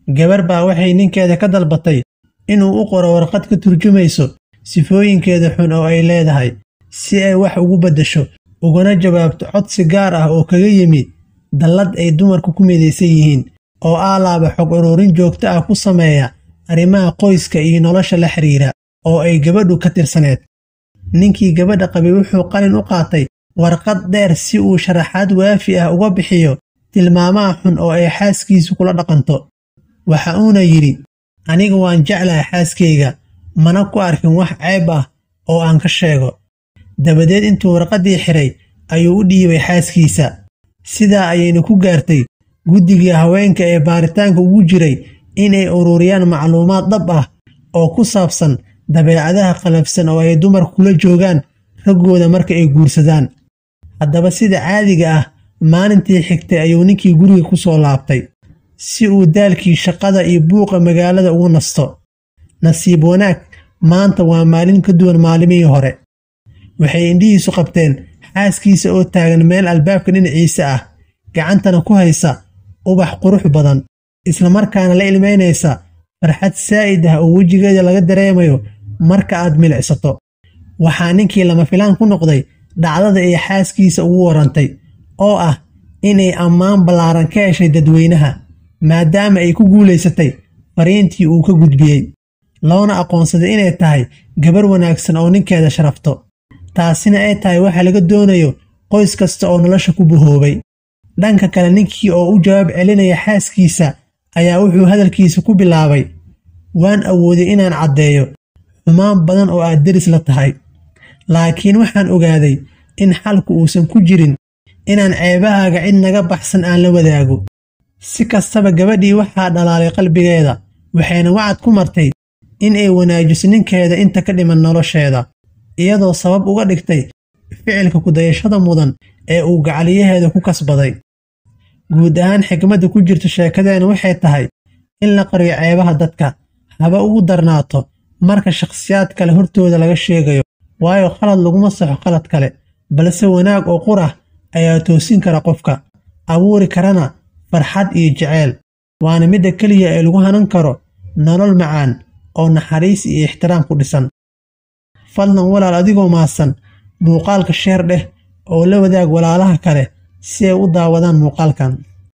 gabar baa waxay ninkeeda ka dalbatay inuu u qoro warqad ka turjumayso sifooyinkeeda xun oo ay leedahay si ay wax ugu beddesho ugana jawaabto codsi gaar ah oo kaga yimi dallad ay dumarku ku midaysan yihiin oo aalaaba xog ururin joogto ah ku sameeya arrimaha qoyska iyo nolosha la xiriira oo ay gabadhu ka tirsaneed ninkii gabadha qabay wuxuu qalin u qaatay warqad dheer si uu sharaxaad waafi ah uga bixiyo tilmaamaha xun oo ay xaaskiisu kula dhaqanto waxa uuna yidhi aniga waan jeclahay xaaskayga mana ku arkin wax ceeb ah oo aan ka sheego dabadeed intuu warqaddii xidhay ayuu u dhiibay xaaskiisa sidaa ayayna ku gaartay guddigii haweenka ee baaritaanka ugu jiray inay ururiyaan macluumaad dhab ah oo ku saabsan dabeecadaha qalafsan oo ay dumarku kula joogaan raggooda marka ay guursadaan haddaba sida caadiga ah maalintii xigtay ayuu ninkii guriga ku soo laabtay si uu daalkii shaqada iyo buuqa magaalada ugu nasto nasiib wanaag maanta waa maalin ka duwan maalimihii hore waxay indhihiisu qabteen xaaskiisa oo taagan meel albaabka dhinaciisa ah gacantana ku haysa ubax qurux badan islamarkaana la ilmaynaysa farxad saa'id ah oo wejigeeda laga dareemayo marka aad milicsato waxaa ninkii lama filaan ku noqday dhacdada ay xaaskiisa ugu warrantay oo ah inay ammaan ballaaran ka heshay dadweynaha maadaama ay ku guulaysatay fariintii uu ka gudbiyey loona aqoonsaday inay tahay gabar wanaagsan oo ninkeeda sharafto taasina ay tahay waxa laga doonayo qoys kasta oo nolosha ku buhoobay dhanka kale ninkii oo u jawaab celinaya xaaskiisa ayaa wuxuu hadalkiisa ku bilaabay waan awooday inaan caddeeyo xumaan badan oo aad deris la tahay laakiin waxaan ogaaday in xalku uusan ku jirin inaan ceebahaaga cid naga baxsan aan la wadaago si kastaba gabadhii waxaa dhalaalay qalbigeeda waxayna wacad ku martay in ay wanaajiso ninkeeda inta ka dhiman nolosheeda iyadoo sabab uga dhigtay ficilka kudayashada mudan ee uu gacaliyaheeda ku kasbaday guud ahaan xikmadda ku jirta sheekadeena waxay tahay in la qariyo ceebaha dadka haba ugu darnaato marka shakhsiyaad kale hortooda laga sheegayo waayo khalad laguma saxo qalad kale balse wanaag oo qurah ayaa toosin kara qofka abuuri karana farxad iyo jeceyl waana midda keliya ee lagu hanan karo nolol macaan oo naxariis iyo ixtiraam ku dhisan fadlan walaal adigoo maadsan muuqaalka sheer dheh oo la wadaag walaalaha kale si ay u daawadaan muuqaalkan